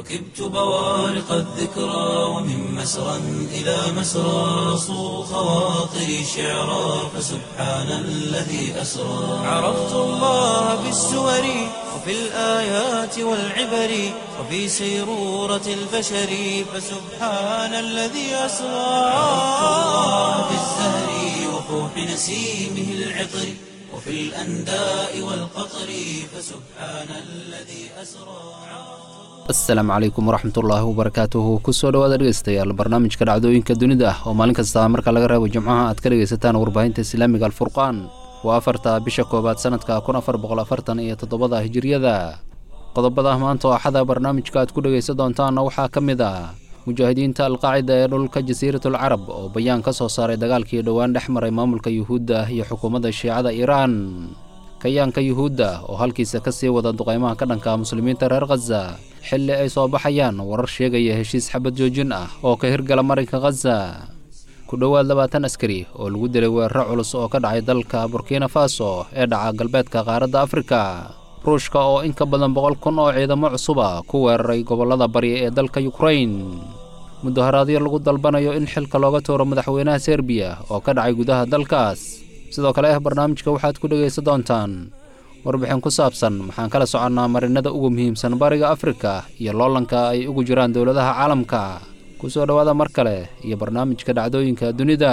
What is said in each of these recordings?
ركبت بوارق الذكرى ومن مسرى إلى مسرى صو خواطري شعرا فسبحان الذي أسرى عرفت الله بالسور وفي الآيات والعبر وفي سيرورة البشر فسبحان الذي أسرى عرفت الله بالزهر وفوح نسيمه العطر وفي الأنداء والقطر فسبحان الذي أسرى asalaamu calaykum waraxmatullaahi wabarakaatuhu kusoo dhawaada dhegeystayaal barnaamijka dhacdooyinka dunida oo maalin kasta marka laga reebo jimcaha aad ka dhegaysataan warbaahinta islaamiga alfurqaan waa afarta bisha koowaad sanadka kun afar boqol afartan iyo toddobada hijiriyada qodobada maanta oo axada barnaamijka aad ku dhegaysan doontaanna waxaa ka mid ah mujaahidiinta alqaacida ee dhulka jasiiratul carab oo bayaan ka soo saaray dagaalkii dhowaan dhex maray maamulka yuhuudda iyo xukuumadda shiicada iiraan kayaanka yuhuudda oo halkiisa ka sii wada duqaymaha ka dhanka muslimiinta reer khaza xilli ay soo baxayaan warar sheegaya heshiis xabad joojin ah oo ka hirgala marinka khaza ku dhowaad labaatan askari oo lagu dilay weeraro culus oo ka dhacay dalka burkina faso ee dhaca galbeedka qaaradda afrika ruushka oo in ka badan boqol kun oo ciidamo cusuba ku weeraray gobollada bari ee dalka yukrain mudaharaadyo lagu dalbanayo in xilka looga tuuro madaxweynaha serbiya oo ka dhacay gudaha dalkaas sidoo kale ah barnaamijka waxaad ku dhegaysan doontaan warbixin ku saabsan maxaan kala soconnaa marinada ugu muhiimsan bariga afrika iyo loolanka ay ugu jiraan dowladaha caalamka ku soo dhowaada mar kale iyo barnaamijka dhacdooyinka dunida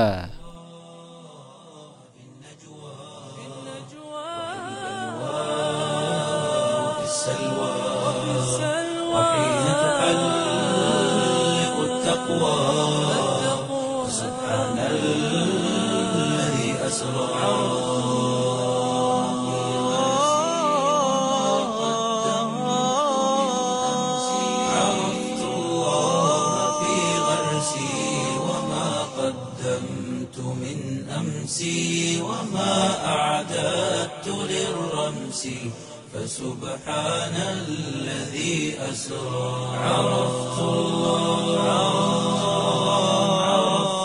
في السلوى وحين تحلق التقوى سبحان الذي أسرى عرفت الله في غرسي وما قدمت من أمسي وما أعددت للرمس فسبحان الذي أسرى عرفت الله عرفت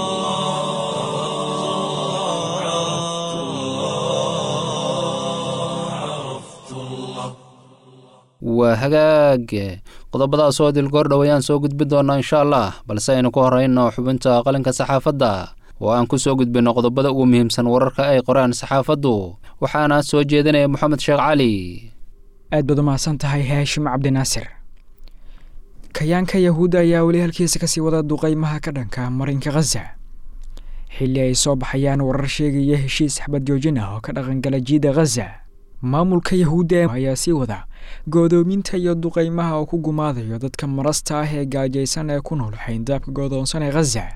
الله عرفت الله عرفت الله waa hagaag qodobadaas oo dilgoor dhow ayaan soo gudbin doonaa insha allah balse aynu ku horeyno xubinta qalinka saxaafadda oo aan ku soo gudbinno qodobada ugu muhiimsan wararka ay qoraan saxaafaddu waxaana soo jeedinaya moxamed sheekh cali aad baad u mahadsan tahay haashim cabdinaasir kayaanka yahuudda ayaa weli halkiisa kasii wada duqaymaha ka dhanka marinka khaza xilli ay soo baxayaan warar sheegaya heshiis xabad joojin ah oo ka dhaqangala jiida khaza maamulka yahuudda ayaa sii wada goodoominta iyo duqaymaha oo ku gumaadayo dadka marasta ah ee gaajaysan ee ku nool xayndaabka goodoonsan ee khaza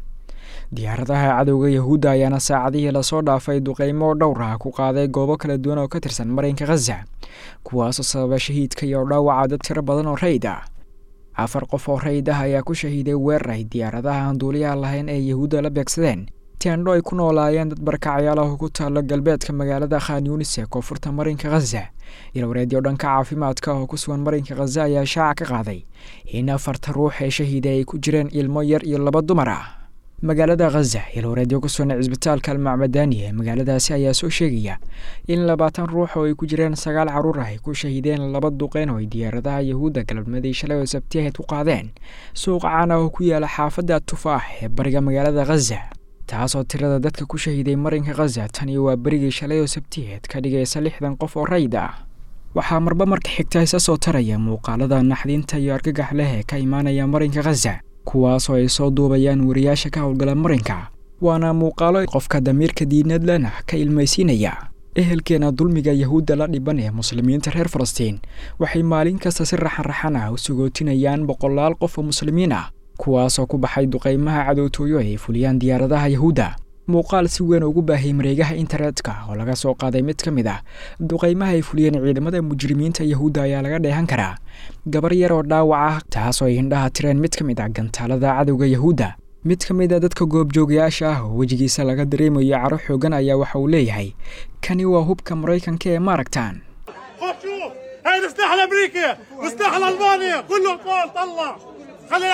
diyaaradaha cadowga yahuudda ayaana saacadihii lasoo dhaafay duqaymo dhowr ah ku qaaday goobo kala duwan oo ka tirsan marinka khaza kuwaasoo sababa shahiidka iyo dhaawaca dad tiro badan oo rayd ah afar qof oo rayd ah ayaa ku shahiiday weerar ay diyaaradaha aan duuliyaha lahayn ee yahuudda la beegsadeen teendho ay ku noolaayeen dad barkacyaal ah oo ku taalo galbeedka magaalada khan yunis ee koonfurta marinka khaza ilwareedyo dhanka caafimaadka oo ku sugan marinka khaza ayaa shaaca ka qaaday in afarta ruux ee shahiiday ay ku jireen ilmo yar iyo laba dumar ah magaalada khaza ilwareedyo ku sugan cisbitaalka almacmadani ee magaaladaasi ayaa soo sheegaya in labaatan ruux oo ay ku jireen sagaal carruur ah ay ku shahiideen laba duqeyn oo ay diyaaradaha yahuudda galabnimadii shalay oo sabtiyaheed ku qaadeen suuqa caan ah oo ku yaala xaafadda tufaax ee bariga magaalada khaza taasoo tirada dadka ku shahiiday marinka khaza tani waa berigii shalay oo sabtiyeed ka dhigaysa lixdan qof oo rayd ah waxaa marba marka xigta isa soo taraya muuqaalada naxdinta iyo argagax leh ee ka imaanaya marinka khaza kuwaasoo ay soo duubayaan wariyaasha ka howlgala marinka waana muuqaalo qofka damiirka diinad lena ka ilmaysiinaya ehelkeena dulmiga yahuudda la dhiban ee muslimiinta reer falastiin waxay maalin kasta si raxan-raxan ah u sugootinayaan boqolaal qof oo muslimiin ah kuwaasoo ku baxay duqaymaha cadowtooyo ay fuliyaan diyaaradaha yahuudda muuqaal si weyn ugu baahiyay mareegaha internetka oo laga soo qaaday mid ka mid ah duqaymaha ay fuliyeen ciidamada mujrimiinta yahuudda ayaa laga dheehan karaa gabar yar oo dhaawac ah taasoo ay hindhaha tireen mid ka mid ah gantaalada cadowga yahuudda mid ka mid a dadka goobjoogayaasha ah oo wejigiisa laga dareemayo caro xoogan ayaa waxa uu leeyahay kani waa hubka maraykanka ee maaragtaan خذ شوف هيدا سلاح الامريكي وسلاح الالماني كله الفول طلع خلي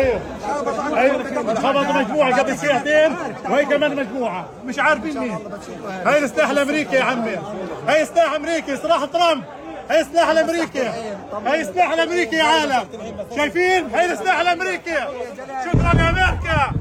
هي خبطوا مجموعه قبل ساعتين وهي كمان مجموعه مش عارفين مين هي السلاح الامريكي يا عمي هي سلاح امريكي سلاح ترامب هي السلاح الامريكي هي السلاح الامريكي يا عالم شايفين هي السلاح الامريكي شكرا يا امريكا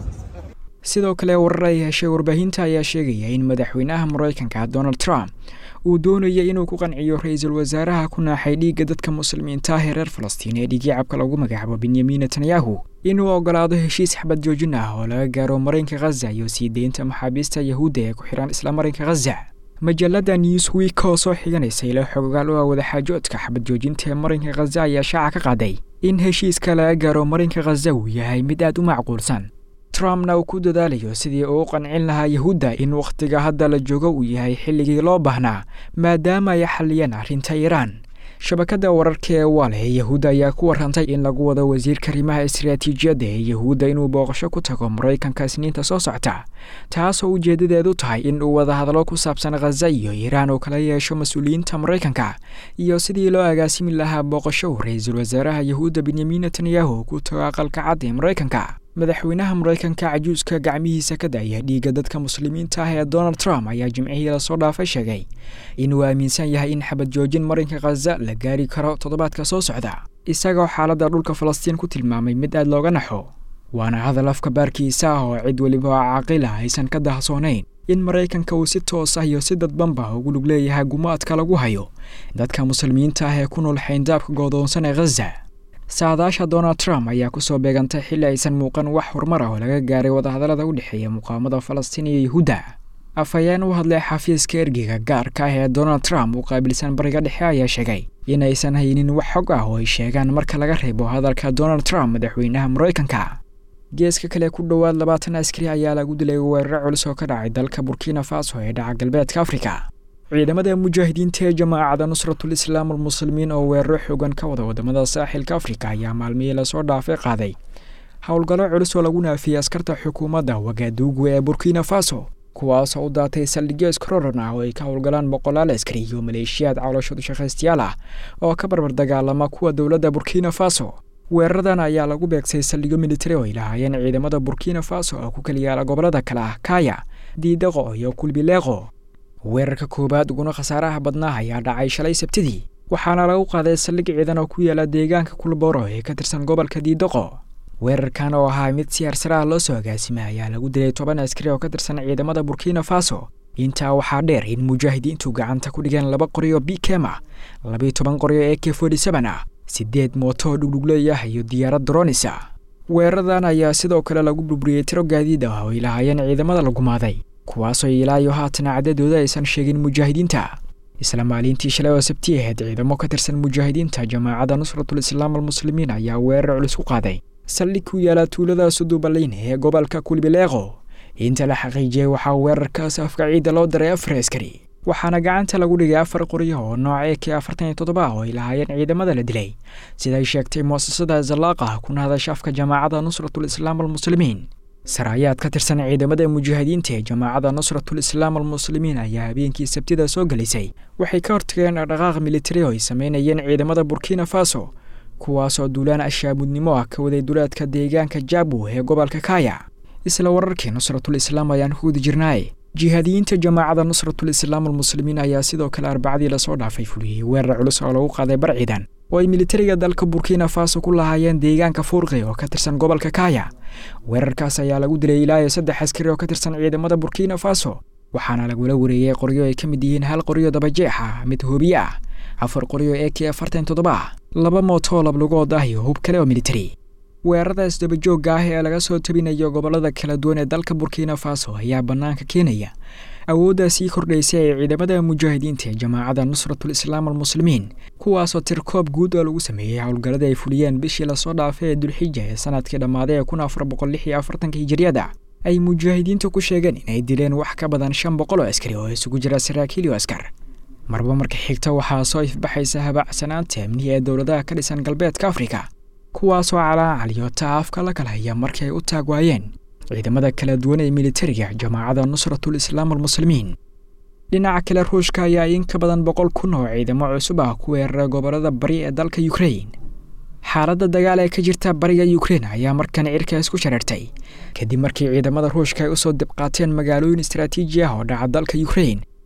sidoo kale warar ay heshay warbaahinta ayaa sheegaya in madaxweynaha maraykanka donald trump uu doonaya inuu ku qanciyo ra-iisul wasaaraha ku naaxay dhiigga dadka muslimiinta ah ee reer falastiin ee dhigiicabka lagu magacaabo benyamin netanyahu inuu ogolaado heshiis xabad joojin ah oo laga gaaro marinka khaza iyo sii deynta maxaabiista yahuudda ee ku xihan isla marinka khaza majallada newsweek oo soo xiganaysa ilo xogogaal u ah wadaxaajoodka xabad joojinta ee marinka khaza ayaa shaaca ka qaaday in heshiiska laga gaaro marinka khaza uu yahay mid aad u macquulsan trumpna uu ku dadaalayo sidii uu u qancin lahaa yahuudda in wakhtiga hadda la joogo uu yahay xilligii loo baahnaa maadaama ay xalliyeen arrinta iiraan shabakadda wararka ee waale ee yahuudda ayaa ku warrantay in lagu wado wasiirka arrimaha istiraatiijiyadda ee yahuudda inuu booqasho ku tago maraykanka isniinta soo socota taasoo ujeeddadeedu tahay in uu wadahadlo ku saabsan khaza iyo iiraan uu kala yeesho mas-uuliyiinta maraykanka iyo sidii loo agaasimi lahaa booqasho uu ra-iisul wasaaraha yahuudda benyamin netanyahu ku tago aqalka cad ee maraykanka madaxweynaha maraykanka cajuuska gacmihiisa ka da'aya dhiigga dadka muslimiinta ah ee donald trump ayaa jimcihii lasoo dhaafay sheegay inuu aaminsan yahay in xabad joojin marinka khaza la gaari karo toddobaadka soo socda isagoo xaaladda dhulka falastiin ku tilmaamay mid aad looga naxo waana hadal afka baarkiisa ah oo cid weliba oo caaqila aysan ka dahsoonayn in maraykanka uu si toos ah iyo si dadbanba ugu lug leeyahay gumaadka lagu hayo dadka muslimiinta ah ee ku nool xayndaabka goodoonsan ee khaza saadaasha donald trump ayaa kusoo beegantay xilli aysan muuqan wax horumar ah oo laga gaaray wadahadallada u dhexeeya muqaamada falastiin iyo yahuudda afhayeen u hadlay xafiiska ergeyga gaarka ah ee donald trump u qaabilsan bariga dhexe ayaa sheegay in aysan haynin wax xog ah oo ay sheegaan marka laga reebo hadalka donald trump madaxweynaha maraykanka geeska kale ku dhowaad labaatan askari ayaa lagu dilay weeraro culus oo ka dhacay dalka burkina faso ee dhaca galbeedka afrika ciidamada mujaahidiinta ee jamaacada nusratul islaam almuslimiin oo weeraro xoogan ka wada wadamada saaxilka afrika ayaa maalmihii lasoo dhaafay qaaday howlgallo culus oo lagu naafiyey askarta xukuumadda wagaaduugu ee burkina faso kuwaasoo u daatay saldhigyo iskororan ah oo ay ka howlgalaan boqolaal askari iyo maleeshiyaad calooshood shaqaystayaal ah oo ka barbar dagaalama kuwa dowladda burkina faso weeraradan ayaa lagu beegsay saldhigyo militari oo ay lahaayeen ciidamada burkina faso oo ku kala yaala gobolada kale ah kaya diidaqo iyo kulbileeqo weerarka koowaad uguna khasaaraha badnaa ayaa dhacay shalay sabtidii waxaana lagu qaaday saldhig ciidan oo ku yaala deegaanka kulboro ee ka tirsan gobolka diidaqo weerarkan oo ahaa mid si harsaraha loo soo agaasimay ayaa lagu dilay toban askari oo ka tirsan ciidamada burkina faso intaa waxaa dheer in mujaahidiintu gacanta ku dhigeen laba qoryo bikema labiyo toban qoryo ee k forty seven ah siddeed mooto oo dhugdhugleey ah iyo diyaarad dronisa weeraradan ayaa sidoo kale lagu burburiyey tiro gaadiid ah oo ay lahaayeen ciidamada la gumaaday kuwaasoo ilaayo haatana cadadooda aysan sheegin mujaahidiinta isla maalintii shalay oo sabti ahayd ciidamo ka tirsan mujaahidiinta jamaacadda nusratul islaam almuslimiin ayaa weerar culus ku qaaday saldhig ku yaala tuulada sudubalin ee gobolka kulbileeqo inta la xaqiijiyey waxaa weerarkaas afka ciidda loo diray afar askari waxaana gacanta lagu dhigay afar qoryo oo nooca e k afartan iyo toddoba oo ay lahaayeen ciidamada la dilay siday sheegtay muasasada zalaaqa kuna hadasha afka jamaacadda nusratul islaam almuslimiin saraayaad ka tirsan ciidamada mujaahidiinta ee jamaacadda nusratul islaam almuslimiin ayaa habeenkii sabtida soo gelisay waxay ka hortageen dhaqdhaqaaq militari oo ay sameynayeen ciidamada burkina faso kuwaasoo duulaan ashaamudnimo ah ka waday duleedka deegaanka jaabu ee gobolka kaya isla wararkii nusratul islaam ayaan ku guda jirnaaye jihaadiyiinta jamaacadda nusratul islaam almuslimiin ayaa sidoo kale arbacadii lasoo dhaafay fuliyey weerar culus oo lagu qaaday bar ciidan oo ay militariga dalka burkina faso ku lahaayeen deegaanka fuurqi oo ka tirsan gobolka kaya weerarkaas ayaa lagu dilay ilaa iyo saddex askari oo ka tirsan ciidamada burkina faso waxaana lagula wareeyey qoryo ay ka mid yihiin hal qoryo dabajeex ah mid hoobiye ah afar qoryo ee k afartan toddoba laba mootoo lablugood ah iyo hub kale oo militari weeraradaas dabajoogga ah ee laga soo tabinayo gobollada kala duwan ee dalka burkina faso ayaa bannaanka keenaya awooddaa sii kordhaysa ee ciidamada mujaahidiinta ee jamaacadda nusratul islaam almuslimiin kuwaasoo tirkoob guud oo lagu sameeyey howlgalladii ay fuliyeen bishii lasoo dhaafay ee dulxija ee sanadkii dhammaaday ee kun afar boqol lix iyo afartanka hijiriyada ay mujaahidiintu ku sheegeen inay dileen wax ka badan shan boqol oo askari oo isugu jira saraakiil iyo askar marba marka xigta waxaa soo ifbaxaysa habacsanaanta amnihi ee dowladaha ka dhisan galbeedka afrika kuwaasoo calaacaliyo taafka la kala haya markii ay u taag waayeen ciidamada kala duwan ee militariga jamaacadda nusratul islaam almuslimiin dhinaca kale ruushka ayaa in ka badan boqol kun oo ciidamo cusub ah ku weerara gobollada bari ee dalka ukrain xaaladda dagaal ee ka jirta bariga ukrein ayaa markan cirka isku shareertay kadib markii ciidamada ruushka ay usoo dibqaateen magaalooyin istaraatiiji ah oo dhaca dalka ukrein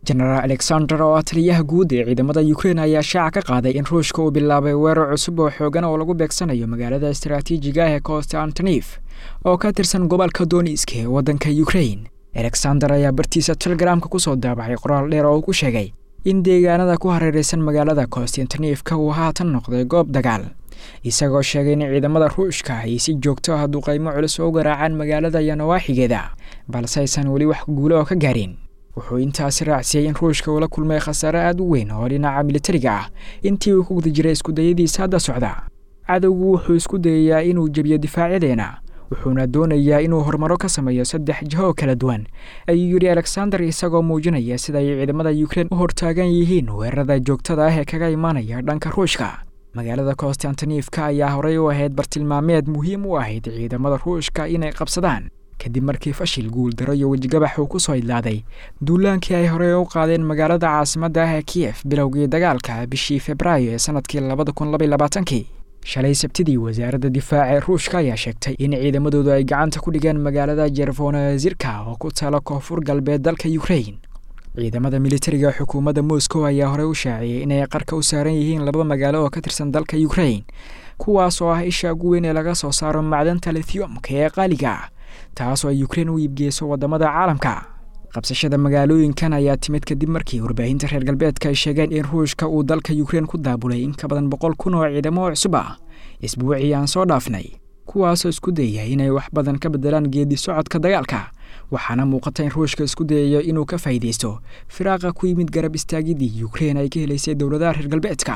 jenaraal alexander oo ah taliyaha guud ee ciidamada ukrein ayaa shaaca ka qaaday in ruushka uu bilaabay weerar cusub oo xoogan oo lagu beegsanayo magaalada istaraatiijiga ah ee konstantinif oo ka tirsan gobolka doniska ee waddanka ukrein alexander ayaa bartiisa telegramka kusoo daabacay qoraal dheer oo uu ku sheegay in deegaanada ku hareeraysan magaalada konstantinifka uu haatan noqday goob dagaal isagoo sheegay in ciidamada ruushka ay si joogto ah duqaymo culus oo u garaacaan magaalada iyo nawaaxigeeda balse aysan weli wax guulo oo ka gaarin wuxuu intaasi raacsiyey in ruushka uu la kulmay khasaare aada u weyn oo dhinaca militariga ah intii uu ku guda jiray iskudayadiisa hadda socda cadowgu wuxuu isku dayayaa inuu jebiyo difaacyadeenna wuxuuna doonayaa inuu horumaro ka sameeyo saddex jiho oo kala duwan ayuu yidhi alexander isagoo muujinaya sida ay ciidamada ukrein u hortaagan yihiin weerarada joogtada ah ee kaga imaanaya dhanka ruushka magaalada konstantinifka ayaa horey u ahayd bartilmaameed muhiim u ahayd ciidamada ruushka inay qabsadaan kadib markii fashil guuldaro iyo wejigabax uu ku soo idlaaday duulaankii ay horey u qaadeen magaalada caasimadda ah ee kiyef bilowgii dagaalka bishii februaayo ee sanadkii labada kun labaiy labaatankii shalay sabtidii wasaaradda difaaca ee ruushka ayaa sheegtay in ciidamadoodu ay gacanta ku dhigeen magaalada jervonazirka oo ku taala koonfur galbeed dalka ukrein ciidamada militariga xukuumadda moscow ayaa horey u shaaciyey inay qarka u saaran yihiin laba magaalo oo ka tirsan dalka ukrein kuwaas oo ah isha ugu weyn ee laga soo saaro macdanta lithiumka ee qaaliga ah taasoo ay ukrein u iibgeyso waddamada caalamka qabsashada magaalooyinkan ayaa timid kadib markii warbaahinta reer galbeedka ay sheegeen in ruushka uu dalka ukrein ku daabulay in ka badan boqol kun oo ciidamo cusub ah isbuucii aan soo dhaafnay kuwaasoo isku dayaya inay wax badan ka bedelaan geedi socodka dagaalka waxaana muuqata in ruushka isku dayayo inuu ka faa'iidaysto firaaqa ku yimid garab istaagiddii ukrein ay ka helaysay dowladaha reer galbeedka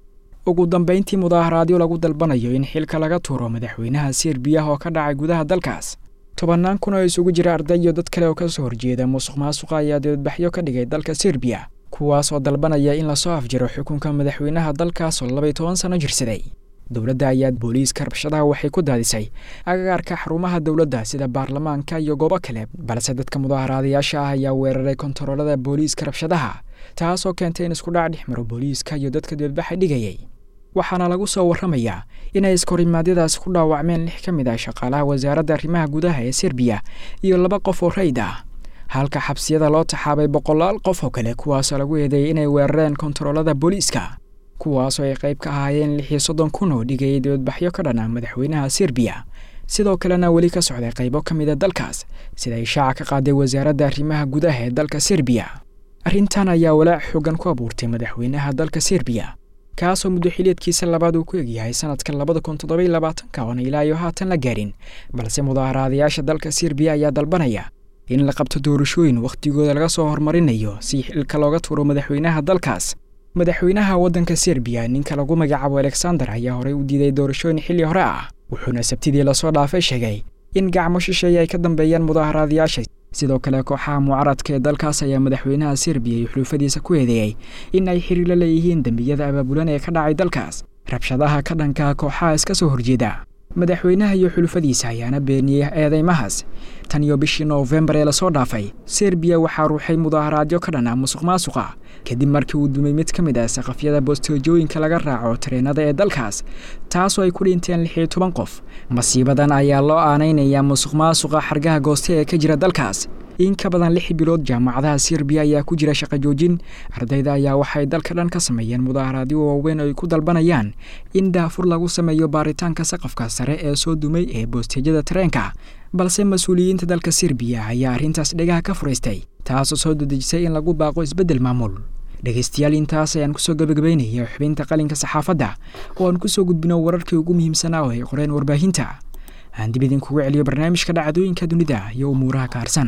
ugu dambayntii mudaaharaadyo lagu dalbanayo in xilka laga tuuro madaxweynaha serbiya oo ka dhacay gudaha dalkaas tobannaan kun oo isugu jira arday iyo dad kale oo ka soo horjeeda musuq maasuqa ayaa dibadbaxyo ka dhigay dalka serbiya kuwaas oo dalbanaya in lasoo afjiro xukunka madaxweynaha dalkaas oo labaiy toban sano jirsaday dowladda ayaa booliiska rabshadaha waxay ku daadisay agagaarka xarumaha dowladda sida baarlamaanka iyo goobo kale balse dadka mudaaharaadayaasha ah ayaa weeraray kontaroolada booliiska rabshadaha taasoo keentay in isku dhac dhex maro booliiska iyo dadka dibadbaxa dhigayay waxaana lagu soo warramayaa inay iskorimaadyadaasi ku dhaawacmeen lix ka mid ah shaqaalaha wasaaradda arrimaha gudaha ee serbiya iyo laba qof oo rayd ah halka xabsiyada loo taxaabay boqolaal qof oo kale kuwaasoo lagu eedeeyay inay weerareen kontaroolada booliiska kuwaasoo ay qayb ka ahaayeen lix iyo soddon kun oo dhigayay dibadbaxyo ka dhana madaxweynaha serbiya sidoo kalena weli ka socday qaybo ka mid a dalkaas sida ay shaaca ka qaaday wasaaradda arrimaha gudaha ee dalka serbiya arrintan ayaa walaac xoogan ku abuurtay madaxweynaha dalka serbiya kaasoo muddo xiliedkiisa labaad uu ku egyahay sanadka labada kun toddobai labaatanka oona ilaa iyo haatan la gaarin balse mudaaharaadayaasha dalka serbiya ayaa dalbanaya in la qabto doorashooyin wakhtigooda laga soo horumarinayo si xilka looga tuuro madaxweynaha dalkaas madaxweynaha waddanka serbiya ninka lagu magacaabo alexander ayaa horey u diiday doorashooyin xilli hore ah wuxuuna sabtidii lasoo dhaafay sheegay in gacmo shisheeye ay ka dambeeyaan mudaaharaadayaasha sidoo kale kooxaha mucaradka ee dalkaas ayaa madaxweynaha serbiya iyo xuluufadiisa ku eedeeyey in ay xiriir la leeyihiin dembiyada abaabulan ee ka dhacay dalkaas rabshadaha ka dhanka kooxaha iska soo horjeeda madaxweynaha iyo xulufadiisa ayaana beeniyey eedeymahaas tan iyo bishii noofembar ee lasoo dhaafay serbiya waxaa ruuxay mudaaharaadyo ka dhan ah musuq maasuqa kadib markii uu dumay mid ka mid ah saqafyada bosteejooyinka laga raaco tareenada ee dalkaas taasoo ay ku dhinteen lix iyo toban qof masiibadan ayaa loo aanaynayaa musuq maasuqa xargaha gooste ee ka jira dalkaas in ka badan lix bilood jaamacadaha serbiya ayaa ku jira shaqo joojin ardayda ayaa waxay dalka dhan ka sameeyeen mudaaharaadyo waaweyn oo ay ku dalbanayaan in daafur lagu sameeyo baaritaanka saqafka sare ee soo dumay ee boosteejyada tareenka balse mas-uuliyiinta dalka serbiya ayaa arrintaas dhegaha ka furaystay taasoo soo dadejisay in lagu baaqo isbeddel maamul dhegaystayaal intaas ayaan kusoo gabagabaynaya xubinta qalinka saxaafadda oo aan kusoo gudbino wararkii ugu muhiimsanaa oo ay qoreen warbaahinta aan dib idinkugu celiyo barnaamijka dhacdooyinka dunida iyo umuuraha kaarsan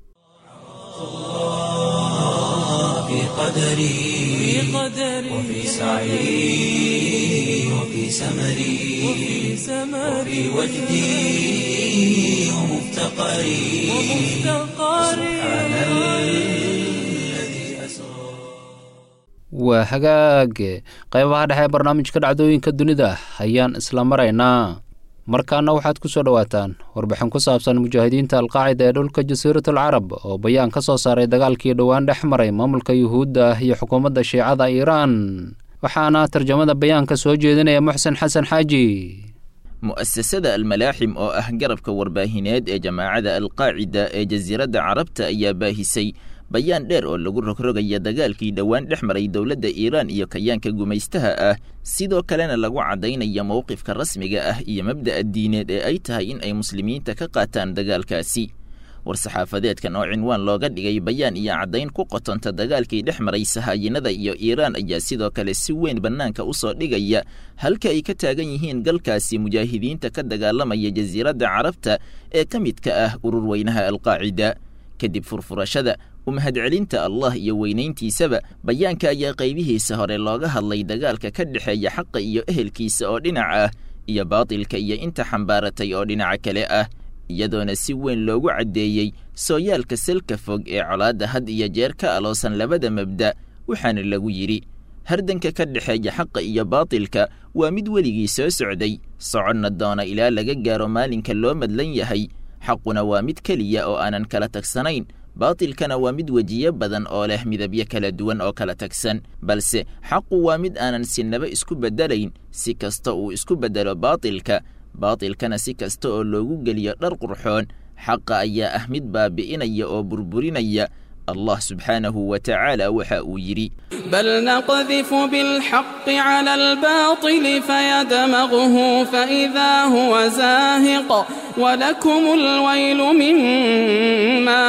في قدري وفي سعي وفي سمري وفي وجدي ومفتقري سبحان الذي أسرى waa hagaage qaybaha dhexe ee barnaamijka dhacdooyinka dunida ayaan isla maraynaa markaana waxaad ku soo dhowaataan warbixin ku saabsan mujaahidiinta alqaacida ee dhulka jasiiratul carab oo bayaan ka soo saaray dagaalkii dhowaan dhex maray maamulka yuhuudda iyo xukuumadda shiicada iiraan waxaana tarjamada bayaanka soo jeedinaya muxsen xasan xaaji mu'asasada almalaaxim oo ah garabka warbaahineed ee jamaacada alqaacida ee jasiiradda carabta ayaa baahisay bayaan dheer oo lagu rogrogaya dagaalkii dhowaan dhex maray dowladda iiraan iyo kayaanka gumaystaha ah sidoo kalena lagu caddaynaya mowqifka rasmiga ah iyo mabda'a diineed ee ay tahay in ay muslimiinta ka qaataan dagaalkaasi war-saxaafadeedkan oo cinwaan looga dhigay bayaan iyo caddayn ku qotonta dagaalkii dhex maray sahaayinada iyo iiraan ayaa sidoo kale si weyn bannaanka u soo dhigaya halka ay ka taagan yihiin galkaasi mujaahidiinta ka dagaalamaya jasiiradda carabta ee ka midka ah urur weynaha alqaacida kadib furfurashada u mahadcelinta allah iyo weynayntiisaba bayaanka ayaa qaybihiisa hore looga hadlay dagaalka ka dhexeeya xaqa iyo ehelkiisa oo dhinac ah iyo baatilka iyo inta xambaaratay oo dhinaca kale ah iyadoona si weyn loogu caddeeyey sooyaalka salka fog ee colaadda had iyo jeer ka aloosan labada mabda waxaana lagu yidhi hardanka ka dhexeeya xaqa iyo baatilka waa mid weligii soo socday soconna doona ilaa laga gaaro maalinka loo madlan yahay xaquna waa mid keliya oo aanan kala tagsanayn baatilkana waa mid wejiyo badan oo leh midabyo kala duwan oo kala tagsan balse xaqu waa mid aanan sinaba isku beddelayn si kasta uu isku beddelo baatilka baatilkana si kasta oo loogu geliyo dhar qurxoon xaqa ayaa ah mid baabi'inaya oo burburinaya allah subxaanahu wa tacaala waxa uu yidhi بل نقذف بالحق على الباطل فيدمغه فإذا هو زاهق ولكم الويل مما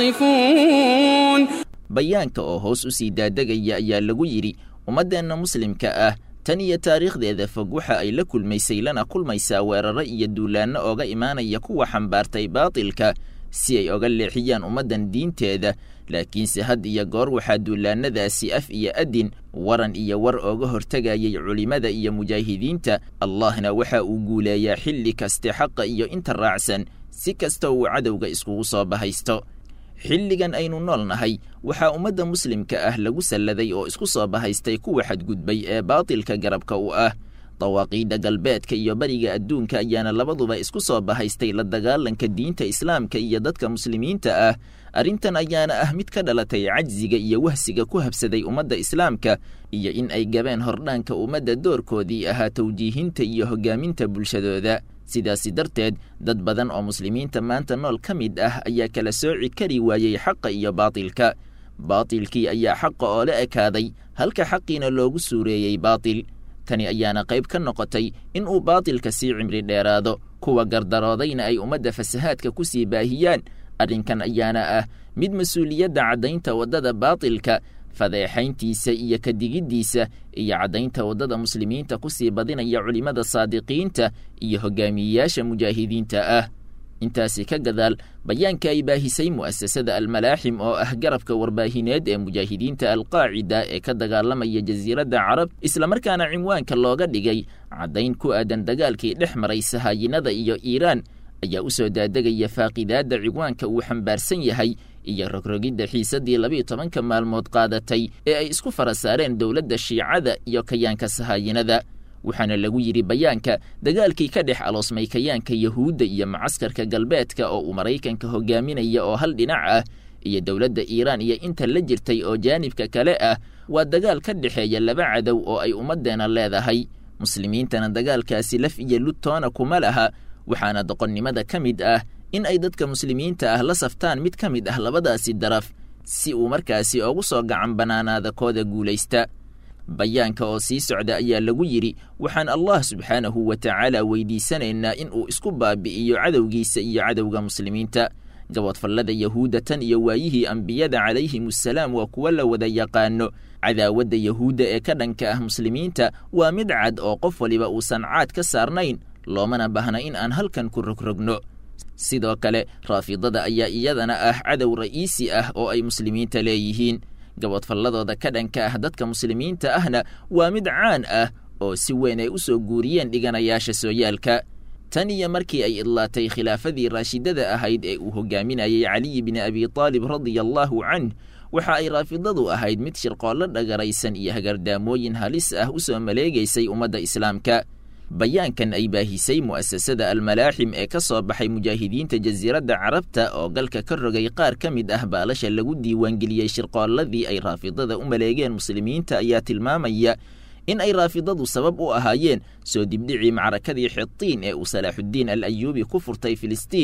تصفون bayaanka oo hoos u sii daadegaya ayaa lagu yidhi ummaddeenna muslimka ah tan iyo taariikhdeeda fog waxa ay la kulmaysay lana kulmaysaa weeraro iyo duulaanno ooga imaanaya kuwa xambaartay baatilka si ay oga leexiyaan ummaddan diinteeda laakiinse had iyo goor waxaa duulaannadaasi af iyo adin waran iyo war ooga hortegayay culimmada iyo mujaahidiinta allahna waxa uu guuleeyaa xilli kaste xaqa iyo inta raacsan si kasta uu cadowga iskugu soo bahaysto xilligan aynu nool nahay waxaa ummadda muslimka ah lagu salladay oo isku soo bahaystay kuwa xadgudbay ee baatilka garabka u ah dawaaqiidda galbeedka iyo bariga adduunka ayaana labaduba isku soo bahaystay la dagaalanka diinta islaamka iyo dadka muslimiinta ah arrintan ayaana ah mid ka dhalatay cajsiga iyo wahsiga ku habsaday ummadda islaamka iyo in ay gabeen hordhaanka ummadda doorkoodii ahaa tawjiihinta iyo hoggaaminta bulshadooda sidaasi darteed dad badan oo muslimiinta maanta nool ka mid ah ayaa kala sooci kari waayey xaqa iyo baatilka baatilkii ayaa xaqa oo la ekaaday halka xaqiina loogu suureeyey baatil tani ayaana qayb ka noqotay in uu baatilka sii cimri dheeraado kuwa gardaroodayna ay ummadda fasahaadka ku sii baahiyaan arrinkan ayaana ah mid mas-uuliyadda caddaynta waddada baatilka fadeexayntiisa iyo kadigiddiisa iyo caddaynta waddada muslimiinta ku sii badinaya culimmada saadiqiinta iyo hogaamiyeyaasha mujaahidiinta ah intaasi ka gadaal bayaanka ay baahisay mu'asasada almalaaxim oo ah garabka warbaahineed ee mujaahidiinta alqaacida ee ka dagaalamaya jasiiradda carab islamarkaana cinwaanka looga dhigay caddayn ku aadan dagaalkii dhex maray sahaayinada iyo iiraan ayaa u soo daadegaya faaqidaadda ciwaanka uu xambaarsan yahay iyo rogrogidda xiisaddii labiiyo tobanka maalmood qaadatay ee ay isku fara saareen dowladda shiicada iyo kayaanka sahaayinada waxaana lagu yidhi bayaanka dagaalkii ka dhex aloosmay kayaanka yahuudda iyo macaskarka galbeedka oo uu maraykanka hogaaminaya oo hal dhinac ah iyo dowladda iiraan iyo inta la jirtay oo jaanibka kale ah waa dagaal ka dhexeeya laba cadow oo ay ummaddeena leedahay muslimiintana dagaalkaasi laf iyo ludtoona kuma laha waxaana doqonnimada ka mid ah in ay dadka muslimiinta ah la saftaan mid ka mid ah labadaasi daraf si uu markaasi ugu soo gacan bannaanaada kooda guulaysta bayaanka oo sii socda ayaa lagu yidhi waxaan allah subxaanahu wa tacaala weydiisanaynaa in uu isku baabi'iyo cadowgiisa iyo cadowga muslimiinta gabodfallada yahuudda tan iyo waayihii ambiyada calayhimussalaam waa kuwo la wada yaqaano cadaawadda yahuudda ee ka dhanka ah muslimiinta waa mid cad oo qof waliba uusan caad ka saarnayn loomana bahna in aan halkan ku rogrogno sidoo kale raafidada ayaa iyadana ah cadow ra'iisi ah oo ay muslimiinta leeyihiin gabodfalladooda ka dhanka ah dadka muslimiinta ahna waa mid caan ah oo si weyn ay u soo guuriyeen dhiganayaasha sooyaalka tan iyo markii ay idlaatay khilaafadii raashidada ahayd ee uu hogaaminayay caliyi bni abi taalib radia allaahu canh waxa ay raafidadu ahayd mid shirqoollo dhagaraysan iyo hagardaamooyin halis ah u soo maleegaysay ummadda islaamka bayaankan ay baahisay mu'asasada almalaaxim ee ka soo baxay mujaahidiinta jasiiradda carabta oo galka ka rogay qaar ka mid ah baalasha lagu diiwaangeliyey shirqoolladii ay raafidada u maleegeen muslimiinta ayaa tilmaamaya in ay raafidadu sabab u ahaayeen soo dibdhicii macrakadii xitiin ee uu salaaxuddiin al ayuubi ku furtay filistiin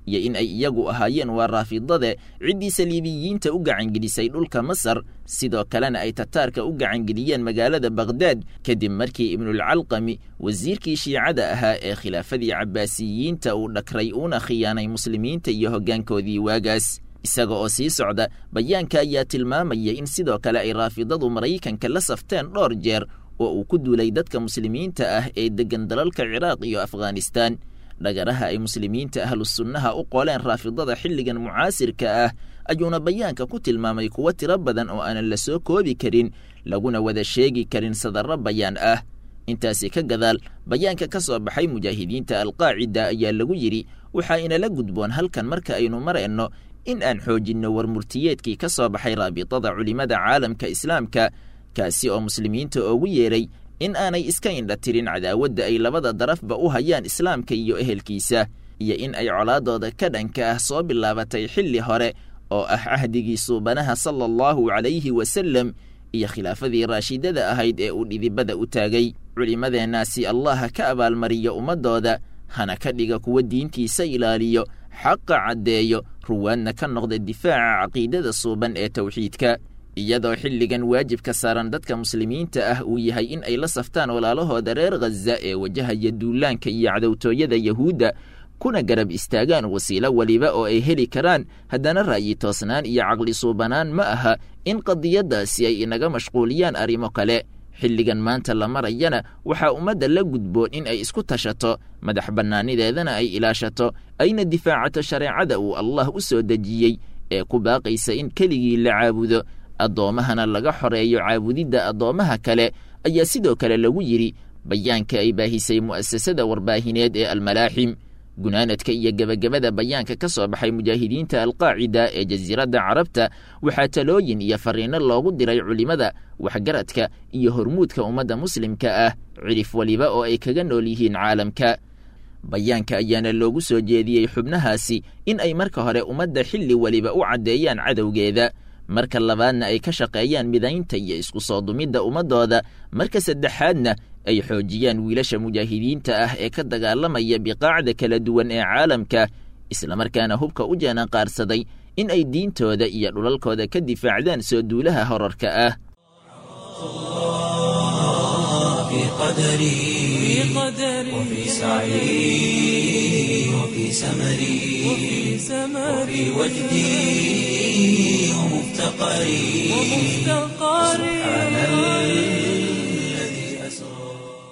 iyo in ay iyagu ahaayeen waa raafidade ciddii saliibiyiinta u gacangelisay dhulka masar sidoo kalena ay tataarka u gacangeliyeen magaalada bakhdad kadib markii ibnulcalqami wasiirkii shiicada ahaa ee khilaafadii cabbaasiyiinta uu dhakray uuna khiyaanay muslimiinta iyo hoggaankoodii waagaas isaga oo sii socda bayaanka ayaa tilmaamaya in sidoo kale ay raafidadu maraykanka la safteen dhowr jeer oo uu ku duulay dadka muslimiinta ah ee deggan dalalka ciraaq iyo afghanistaan dhagaraha ay muslimiinta ahlusunnaha u qoleen raafidada xilligan mucaasirka ah ayuuna bayaanka ku tilmaamay kuwo tiro badan oo aanan la soo koobi karin laguna wada sheegi karin sadarro bayaan ah intaasi ka gadaal bayaanka ka soo baxay mujaahidiinta alqaacida ayaa lagu yidhi waxaa inala gudboon halkan marka aynu marayno in aan xoojinno warmurtiyeedkii ka soo baxay raabitada culimmada caalamka islaamka kaasi oo muslimiinta oogu yeeray in aanay iska indha tirin cadaawadda ay labada darafba u hayaan islaamka iyo ehelkiisa iyo in ay colaadooda ka dhanka ah soo bilaabatay xilli hore oo ah cahdigii suubanaha sala allahu calayhi wasallam iyo khilaafadii raashidada ahayd ee uu dhidibada u taagay culimmadeennaasi allaha ka abaalmariyo ummaddooda hana ka dhiga kuwa diintiisa ilaaliyo xaqa caddeeyo ruwaadna ka noqda difaaca caqiidada suuban ee tawxiidka iyadoo xilligan waajibka saaran dadka muslimiinta ah uu yahay in ay la saftaan walaalahooda reer khaza ee wajahaya duulaanka iyo cadowtooyada yahuudda kuna garab istaagaan wasiilo weliba oo ay heli karaan haddana ra'yi toosnaan iyo caqli suubanaan ma aha in qadiyaddaasi ay inaga mashquuliyaan arrimo kale xilligan maanta la marayana waxaa ummadda la gudboon in ay isku tashato madax bannaanideedana ay ilaashato ayna difaacato shareecada uu allah u soo dejiyey ee ku baaqaysa in keligii la caabudo addoommahana laga xoreeyo caabudidda addoommaha kale ayaa sidoo kale lagu yidhi bayaanka ay baahisay mu'asasada warbaahineed ee almalaaxim gunaanadka iyo gebagabada bayaanka ka soo baxay mujaahidiinta alqaacida ee jasiiradda carabta waxaa talooyin iyo fariinno loogu diray culimmada waxgaradka iyo hormuudka ummadda muslimka ah cidhif weliba oo ay kaga nool yihiin caalamka bayaanka ayaana loogu soo jeediyey xubnahaasi in ay marka hore ummadda xilli weliba u caddeeyaan cadowgeeda marka labaadna ay ka shaqeeyaan midaynta iyo isku soo dumidda ummaddooda marka saddexaadna ay xoojiyaan wiilasha mujaahidiinta ah ee ka dagaalamaya biqaacda kala duwan ee caalamka islamarkaana hubka u jeenanqaarsaday in ay diintooda iyo dhulalkooda ka difaacdaan soo duulaha horarka ah في قدري وفي سعي وفي سمري وفي وجدي ومفتقري سبحان الذي أسرى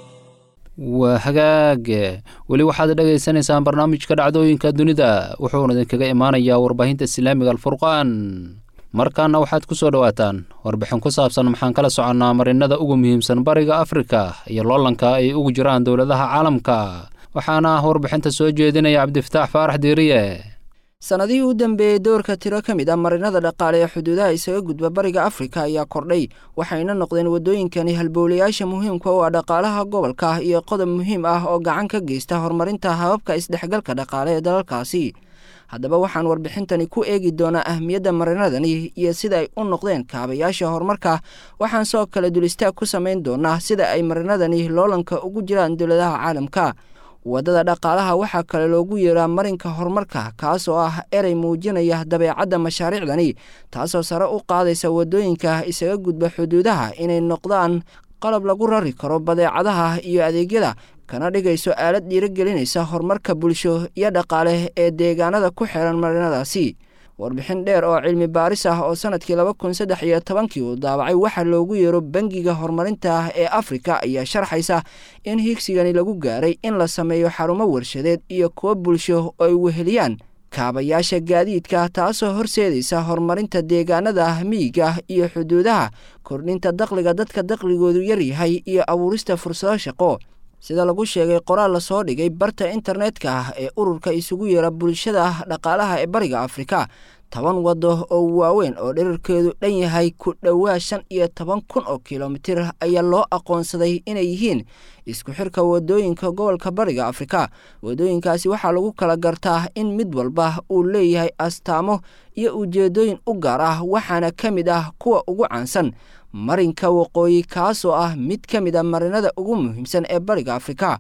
waa hagaag weli waxaad dhagaysanaysaan barnaamijka dhacdooyinka dunida wuxuuna idinkaga imaanayaa warbaahinta islaamiga alfurqaan markaana waxaad ku soo dhowaataan warbixin ku saabsan maxaan kala soconnaa marinada ugu muhiimsan bariga afrika iyo loolanka ay ugu jiraan dowladaha caalamka waxaana warbixinta soo jeedinaya cabdifataax faarax diiriye sannadihii u dambeeyey doorka tiro ka mid ah marinada dhaqaale ee xuduudaha isaga gudba bariga afrika ayaa kordhay waxayna noqdeen waddooyinkani halbowlayaasha muhiimka u ah dhaqaalaha gobolka iyo qodob muhiim ah oo gacan ka geysta horumarinta hababka isdhexgalka dhaqaale ee dalalkaasi haddaba waxaan warbixintani ku eegi doonaa ahmiyadda marinadani iyo sida ay u noqdeen kaabayaasha horumarka waxaan soo kale dulistaag ku samayn doonaa sida ay marinadani loolanka ugu jiraan dowladaha caalamka waddada dhaqaalaha waxaa kale loogu yeeraa marinka horumarka kaas oo ah erey muujinaya dabeecadda mashaariicdani taasoo sare u qaadaysa waddooyinka isaga gudba xuduudaha inay noqdaan qalab lagu rari karo badeecadaha iyo adeegyada kana dhigayso aalad dhiirigelinaysa horumarka bulsho iyo dhaqaale ee deegaanada ku xiran marinadaasi warbixin dheer oo cilmi baaris ah oo sanadkii laba kun saddex iyo tobankii uu daabacay waxaa loogu yeero bangiga horumarinta ee afrika ayaa sharxaysa in higsigani lagu gaaray in la sameeyo xarumo warshadeed iyo kuwo bulsho oo ay weheliyaan kaabayaasha gaadiidka taasoo horseedaysa horumarinta deegaanada miyiga iyo xuduudaha kordhinta dakhliga dadka dakhligoodu yaryahay iyo abuurista fursado shaqo sida lagu sheegay qoraal lasoo dhigay barta internetka ah ee ururka isugu yeera bulshada dhaqaalaha ee bariga afrika toban waddo oo waaweyn oo dherarkeedu dhan yahay ku dhowaa shan iyo toban kun oo kilomitir ayaa loo aqoonsaday inay yihiin isku xirka waddooyinka gobolka bariga afrika waddooyinkaasi waxaa lagu kala gartaa in mid walba uu leeyahay astaamo iyo ujeeddooyin u gaar ah waxaana ka mid ah kuwa ugu caansan marinka waqooyi kaasoo ah mid ka mid a marinada ugu muhiimsan ee bariga afrika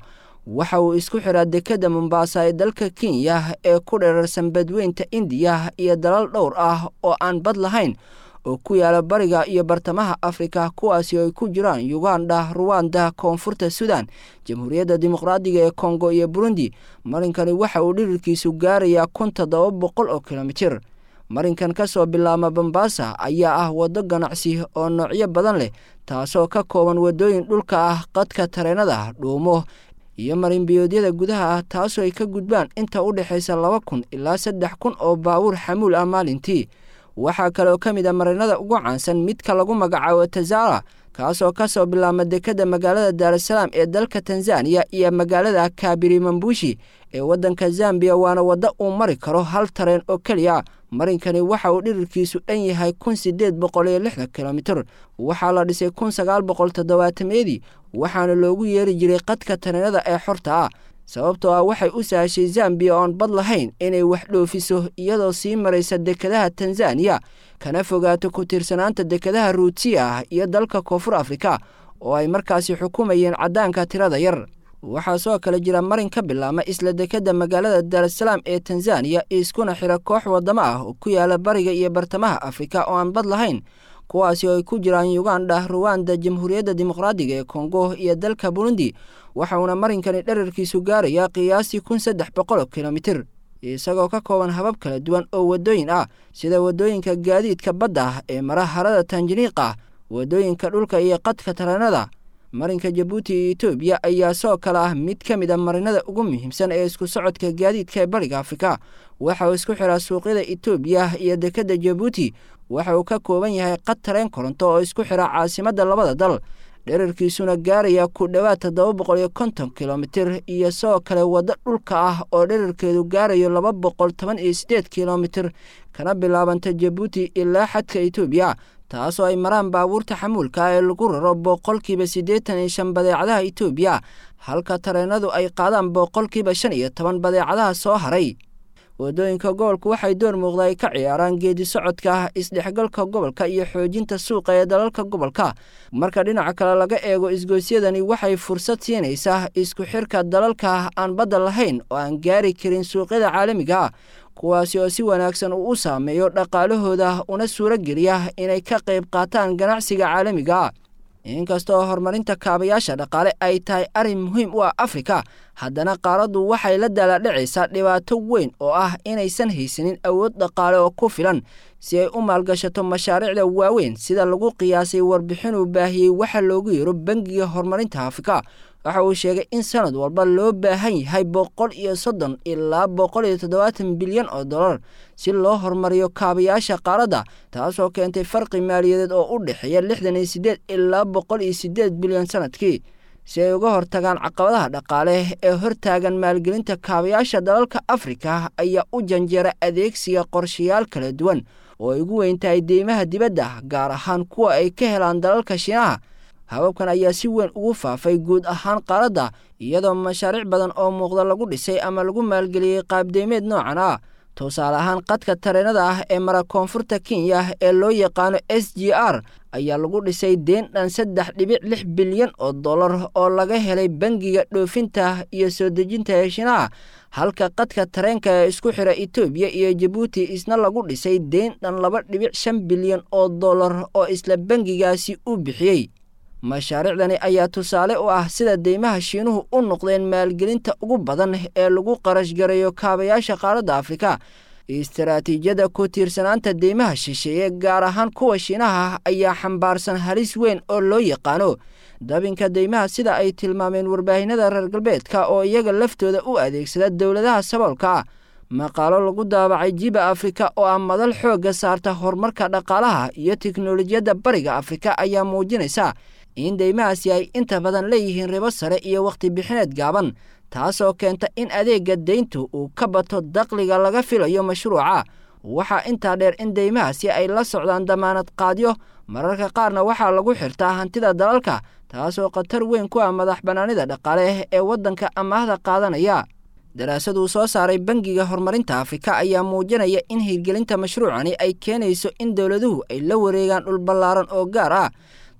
waxa uu isku xiraa dekedda mombaasa ee dalka kenya ee ku dheerarsan badweynta indiya iyo dalal dhowr ah oo aan bad lahayn oo ku yaala bariga iyo bartamaha afrika kuwaasi oo ay ku jiraan uganda ruwanda koonfurta sudan jamhuuriyadda dimuqraadiga ee kongo iyo burundi marinkani waxa uu dhirirkiisu gaarayaa kun toddoba boqol oo kilomitir marinkan ka soo bilaama bambaasa ayaa ah waddo ganacsi oo noocyo badan leh taasoo ka kooban waddooyin dhulka ah qadka tareenada dhuumo iyo marinbiyoodyada gudaha ah taasoo ay ka gudbaan inta u dhexaysa laba kun ilaa saddex kun oo baabuur xamuul ah maalintii waxaa kaleoo ka mid a marinada ugu caansan midka lagu magacaabo tazara kaasoo ka soo bilaama dekedda magaalada daarasalaam ee dalka tanzaniya iyo magaalada kabiri mambushi ee waddanka zambiya waana waddo uu mari karo hal tareen oo keliya marinkani waxa uu dhirirkiisu dhan yahay kun sideed boqol iyo lixdan kilomitir waxaa la dhisay kun sagaal boqol toddobaatameyadii waxaana loogu yeeri jiray qadka tareenada ee xorta ah sababtoo ah waxay u sahashay zambiya oon bad lahayn inay wax dhoofiso iyadoo sii maraysa dekedaha tanzaniya kana fogaato ku tiirsanaanta dekedaha ruutiya ah iyo dalka koonfur afrika oo ay markaasi xukumayeen caddaanka tirada yar waxaa soo kale jira marin ka bilaama isla dekedda magaalada daarasalaam ee tanzaniya iskuna xira koox waddamo ah oo ku yaala bariga iyo bartamaha afrika oo aan bad lahayn kuwaasi oo ay ku jiraan uganda ruwanda jamhuuriyadda dimuqraadiga ee kongo iyo dalka burundi waxauna marinkani dherarkiisu gaarayaa qiyaastii kun saddex boqol kilomitir isagoo ka kooban habab kala duwan oo waddooyin ah sida waddooyinka gaadiidka badda ah ee mara harada tanjaniiqa waddooyinka dhulka iyo qadka tareenada marinka jabuuti iyo etoobiya ayaa soo kale ah mid ka mid a marinada ugu muhiimsan ee isku socodka gaadiidka ee bariga afrika waxa uu isku xiraa suuqyada etoobiya iyo dekedda jabuuti waxa uu ka kooban yahay qad tareen koronto oo isku xira caasimadda labada dal dherarkiisuna gaaraya ku dhowaad toddoba boqol iyo konton kilomitir iyo sidoo kale waddo dhulka ah oo dherarkeedu gaarayo laba boqol toban iyo siddeed kilomitir kana bilaabanta jabuuti ilaa xadka etoobiya taasoo ay maraan baabuurta xamuulka ee lagu raro boqolkiiba siddeetan iyo shan badeecadaha etoobiya halka tareenadu ay qaadaan boqolkiiba shan iyo toban badeecadaha soo haray waddooyinka gobolku waxay door muuqda ay ka ciyaaraan geedi socodka isdhexgalka gobolka iyo xoojinta suuqa ee dalalka gobolka marka dhinaca kale laga eego isgoysyadani waxay fursad siinaysaa isku xirka dalalka aan badda lahayn oo aan gaari karin suuqyada caalamiga kuwaasi oo si wanaagsan uu u saameeyo dhaqaalahooda una suuro geliya inay ka qayb qaataan ganacsiga caalamiga inkasta oo horumarinta kaabayaasha dhaqaale ay tahay arrin muhiim u ah afrika haddana qaaraddu waxay la daaladhacaysaa dhibaato weyn oo ah inaysan haysanin awood dhaqaale oo ku filan si ay u maalgashato mashaariicda waaweyn sida lagu qiyaasay warbixinuu baahiyey waxa loogu yeero bangiga horumarinta afrika waxa uu sheegay in sanad walba loo baahan yahay boqol iyo soddon ilaa boqol iyo toddobaatan bilyan oo dollar si loo horumariyo kaabayaasha qaaradda taasoo keentay farqi maaliyadeed oo u dhexeeya lixdan iyo siddeed ilaa boqol iyo siddeed bilyan sanadkii si ay uga hortagaan caqabadaha dhaqaale ee hortaagan maalgelinta kaabayaasha dalalka afrika ayaa u janjeera adeegsiga qorshayaal kala duwan oo ay ugu weyn tahay deymaha dibadda gaar ahaan kuwa ay ka helaan dalalka shiinaha hababkan ayaa si weyn ugu faafay guud ahaan qaaradda iyadoo mashaariic badan oo muuqda lagu dhisay ama lagu maalgeliyey qaabdeymeed noocan ah tusaale ahaan qadka tareenada ah ee mara koonfurta kenya ee loo yaqaano s g r ayaa lagu dhisay deen dhan saddex dhibic lix bilyan oo dollar oo laga helay bangiga dhoofinta iyo soo dejinta heshinaha halka qadka tareenka ee isku xira etoobiya iyo jabuuti isna lagu dhisay deen dhan laba dhibic shan bilyan oo dollar oo isla bangigaasi u bixiyey mashaariicdani ayaa tusaale u ah sida deymaha shiinuhu u noqdeen maalgelinta ugu badan ee lagu qarash garayo kaabayaasha qaaradda afrika istaraatiijiyadda ku tiirsanaanta deymaha shisheeye gaar ahaan kuwa shiinaha ayaa xambaarsan halis weyn oo loo yaqaano dabinka deymaha sida ay tilmaameen warbaahinada reer galbeedka oo iyaga laftooda u adeegsada dowladaha saboolka ah maqaalo lagu daabacay jiba afrika oo ah madal xoogga saarta horumarka dhaqaalaha iyo tiknolojiyadda bariga afrika ayaa muujinaysa in deymahaasi ay inta badan leeyihiin ribo sare iyo wakhti bixineed gaaban taasoo keenta in adeegga deyntu uu ka bato daqliga laga filayo mashruuca waxaa intaa dheer in deymahaasi ay la socdaan damaanad qaadyo mararka qaarna waxaa lagu xirtaa hantida dalalka taasoo khatar weyn ku ah madax bannaanida dhaqaale ee waddanka amaahda qaadanaya daraasaduu soo saaray bangiga horumarinta afrika ayaa muujinaya in hirgelinta mashruucani ay keenayso in dowladuhu ay la wareegaan dhul ballaaran oo gaar ah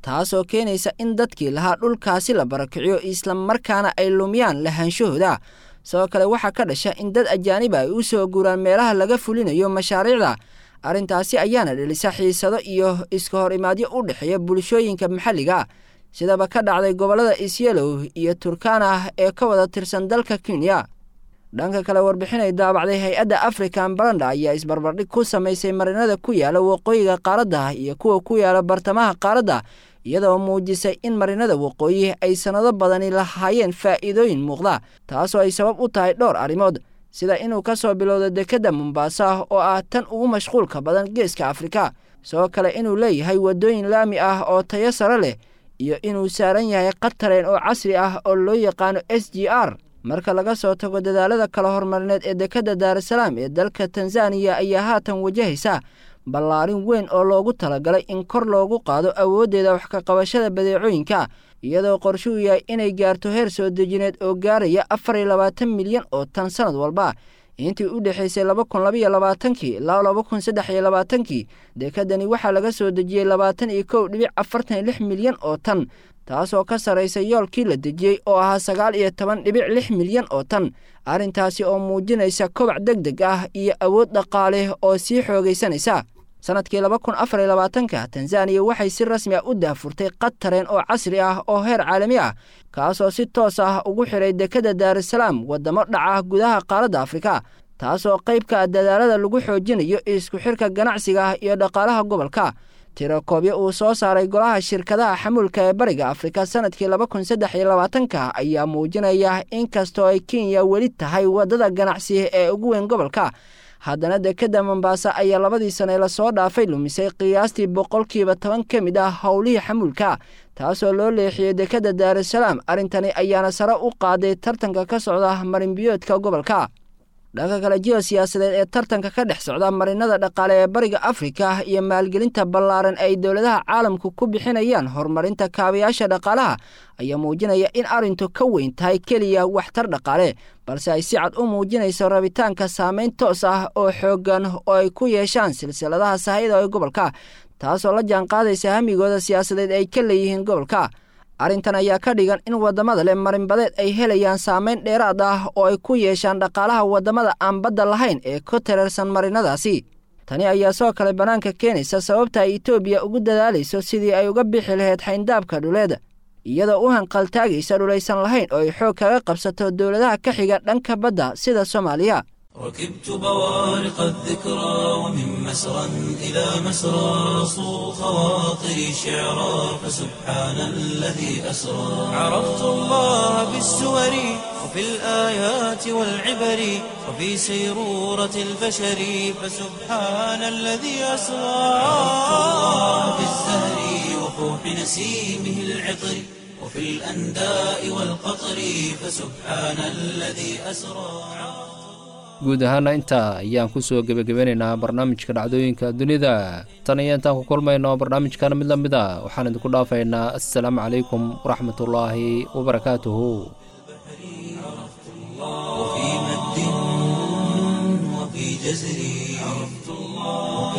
taasoo keenaysa in dadkii lahaa dhulkaasi la barakiciyo islamarkaana ay lumiyaan lahaanshahooda sidoo kale waxaa ka dhasha in dad ajaaniba ay u soo guuraan meelaha laga fulinayo mashaariicda arrintaasi ayaana dhelisa xiisado iyo iska hor imaadyo u dhexeeya bulshooyinka maxalliga sidaba ka dhacday gobollada isyelow iyo turkana ee ka wada tirsan dalka kenya dhanka kale warbixinay daabacday hay-adda african baranda ayaa isbarbardhig ku samaysay marinada ku yaala waqooyiga qaaradda iyo kuwa ku yaala bartamaha qaaradda iyadoo muujisay in marinada waqooyi ay sannado badani lahaayeen faa'iidooyin muuqda taasoo ay sabab u tahay dhowr arrimood sida inuu ka soo bilowdo dekedda mombaasa oo ah tan ugu mashquulka badan geeska afrika sidoo kale inuu leeyahay waddooyin laami ah oo tayo sare leh iyo inuu saaran yahay qatareen oo casri ah oo loo yaqaano s g r marka laga soo tago dadaalada kala hormarineed ee dekedda daarasalaam ee dalka tanzaniya ayaa haatan wajahaysa ballaarin weyn oo loogu talagalay in kor loogu qaado awooddeeda wax ka qabashada badeecooyinka iyadoo qorshuu yahay inay gaarto heer soo dejineed oo gaaraya afar iyo labaatan milyan oo tan sannad walba intii u dhexaysay laba kun labaiyo labaatankii ilaa laba kun saddex iyo labaatankii dekedani waxaa laga soo dejiyey labaatan iyo kow dhibic afartan iyo lix milyan oo tan taasoo ka sarraysa yoolkii la dejiyey oo ahaa sagaal iyo toban dhibic lix milyan oo tan arrintaasi oo muujinaysa kobac deg deg ah iyo awood dhaqaale oo sii xoogaysanaysa sannadkii laba kun afar iyo labaatanka tanzaniya waxay si rasmi ah u daafurtay qatareen oo casri ah oo heer caalami ah kaasoo si toos ah ugu xidhay dekedda daarasalaam waddamo dhaca gudaha qaaradda afrika taasoo qayb ka ah dadaalada lagu xoojinayo isku xidhka ganacsiga iyo dhaqaalaha gobolka tirakoobyo uu soo saaray golaha shirkadaha xamuulka ee bariga afrika sannadkii laba kun saddex iyo labaatanka ayaa muujinaya in kastoo ay kenya weli tahay waddada ganacsi ee ugu weyn gobolka haddana dekedda mombaasa ayaa labadii sane lasoo dhaafay lumisay qiyaastii boqolkiiba toban ka mid ah howlihii xamuulka taasoo loo leexiyey dekedda daarasalaam arrintani ayaana sare u qaaday tartanka ka socda marinbiyoodka gobolka dhanka kale jiho siyaasadeed ee tartanka ka dhex socda marinada dhaqaale ee bariga afrika iyo maalgelinta ballaaran ay dowladaha caalamku ku bixinayaan horumarinta kaabayaasha dhaqaalaha ayaa muujinaya in arrintu ka weyn tahay keliya waxtar dhaqaale balse ay si cad u muujinayso rabitaanka saameyn toos ah oo xooggan oo ay ku yeeshaan silsiladaha sahayda ee gobolka taasoo la jaanqaadaysa hamigooda siyaasadeed ay ka leeyihiin gobolka arrintan ayaa ka dhigan in waddamada leh marinbadeed ay helayaan saameyn dheeraad ah oo ay ku yeeshaan dhaqaalaha waddamada aan badda lahayn ee ku tirarsan marinadaasi tani ayaa soo kale bannaanka keenaysa sababta ay etoobiya ugu dadaalayso sidii ay uga bixi lahayd xayndaabka dhuleed iyadoo u hanqaltaagaysa dhulaysan lahayn oo ay xoog kaga qabsato dowladaha ka xiga dhanka badda sida soomaaliya ركبت بوارق الذكرى ومن مسرى إلى مسرى صو خواطري شعرا فسبحان الذي أسرى عرفت الله بالسور وفي الآيات والعبر وفي سيرورة البشر فسبحان الذي أسرى عرفت الله بالزهر وفوح نسيمه العطر وفي الأنداء والقطر فسبحان الذي أسرى guud ahaana intaa ayaan ku soo gebagabeynaynaa barnaamijka dhacdooyinka dunida tan iyo intaan ku kulmayno barnaamijkana mid la mid a waxaan idinku dhaafaynaa assalaamu calaykum waraxmatullaahi wabarakaatuhu وفي مد وفي جزر عرفت الله وفي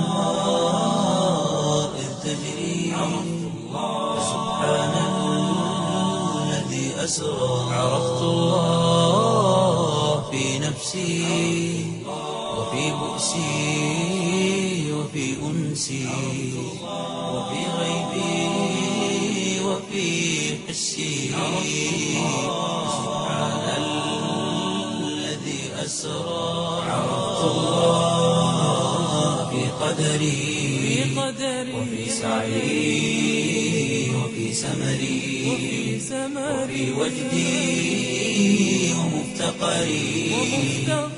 الأنهار إذ تجري عرفت الله سبحان الذي أسرى عرفت الله في نفسي وفي بؤسي وفي أنسي وفي غيبي وفي حسي سبحان الذي أسرى عرفت الله في قدري وفي سعي وفي سمري وفي وجدي ومفتقري